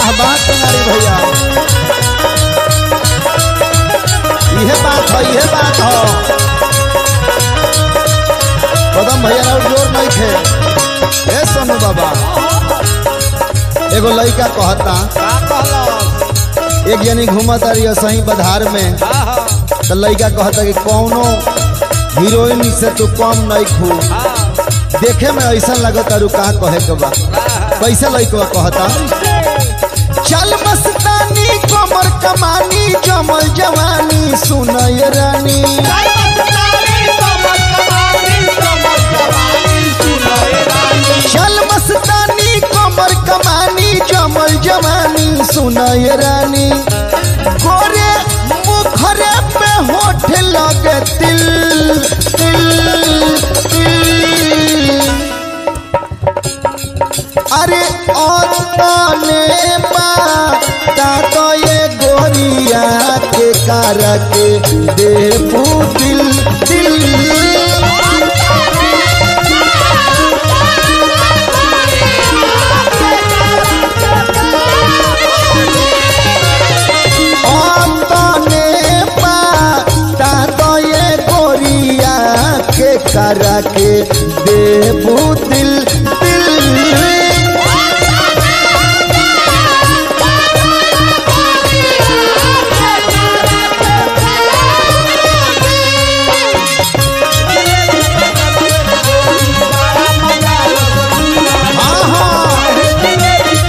वाह वाह तुम्हारी भैया यह बात है यह बात है कदम भैया और जोर नहीं थे ए सोनू बाबा एगो लड़का कहता का कहलस एक जनी घूमत रही सही बधार में हाँ हाँ तो लड़का कहता कि कौनो हीरोइन से तू कम नहीं खू हाँ देखे में ऐसा लगत तारू का कहे के बा कैसे लड़का कहता चल मस्तानी कमर कमानी जमल जवानी सुनय रानी चल मस्तानी कमर कमानी जमल जवानी सुनय रानी गोरे मुखरे पे होठ लगे तिल तिल तिल अरे औरताने बाता तो ये गोरिया के कारक दे दिल दिल औरताने बाता तो ये गोरिया के कारक दे दिल दिल हाँ हाँ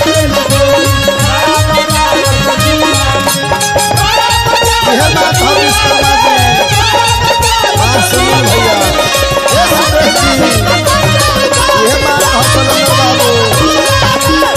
यह बात हम इसका बात है हाँ सुनील भैया ये सुरेश जी यह बात हम सलंदर बाबू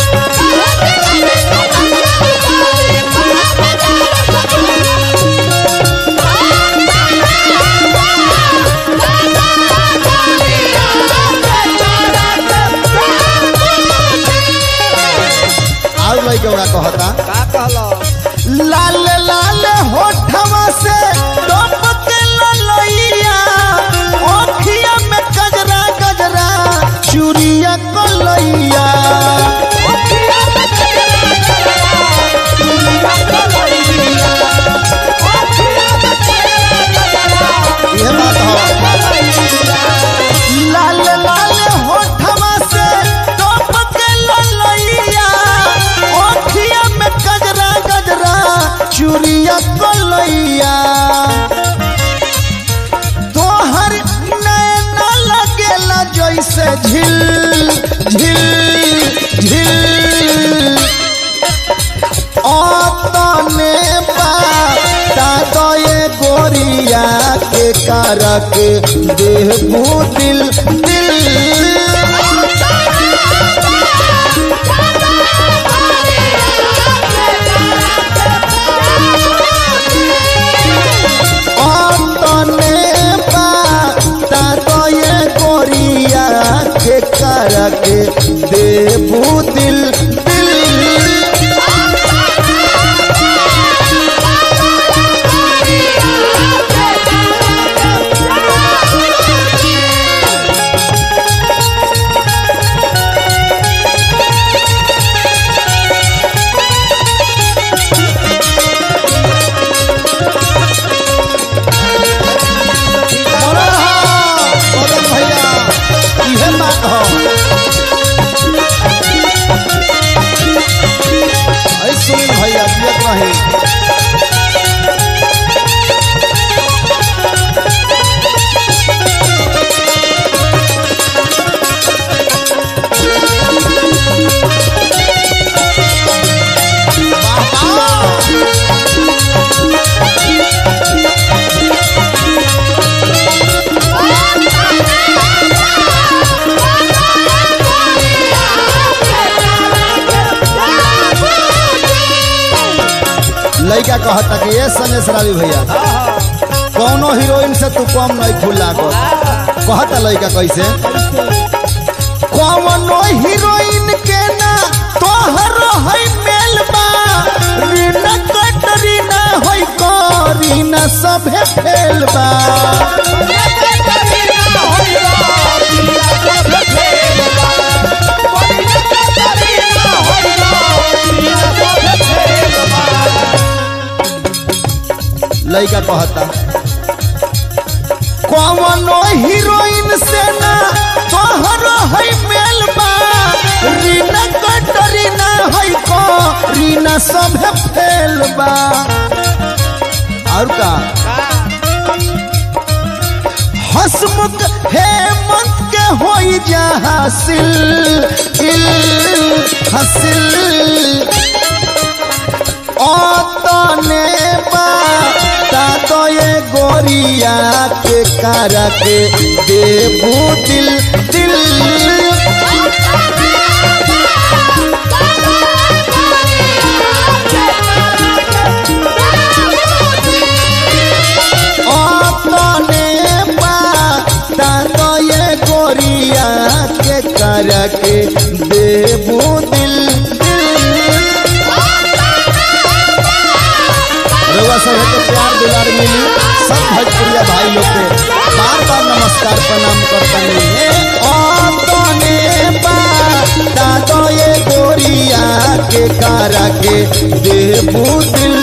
और लड़के ओरा कहता का कहलस लाल लाल होठवा से टपके ललैया ओखिया में गजरा गजरा चूड़िया कलैया यह बात है लाल लाल होठवा से टपके ललैया ओखिया में गजरा गजरा चूड़िया कलैया तोहर नैना लगेला जैसे झिल झिल झिल तने बाता तो ये गोरिया के कारक देहबू दिल दिल तने बाता तो ये गोरिया के कारक देहबू दिल दिल बोलो हाँ, बोलो भैया इहे बात हो ऐ सुनील भैया दियत रही लड़का कहता कि ये सनेश रावी भैया कौनो हीरोइन से तू कम नहीं खुला को कहता लड़का कैसे कौनो हीरोइन के ना तोहर है मेल बा रीना कटरीना होई करीना सभे फेल बा लड़का कहता कौनो हीरोइन से ना तोहर है मेल बा रीना कटरीना है को रीना सब फेल बा और का हसमुख हेमंत के होई जा हासिल इल हासिल तने बा तो ये गोरिया के कारा के देबू दिल दिल तने बा तो ये गोरिया के कारा के देबू दिल दिल रउआ सब के प्यार दुलार मिली सब भोजपुरिया भाई लोग के बार बार नमस्कार प्रणाम करतनी ओ तने बा दादो ये गोरिया के कारा के देबू दिल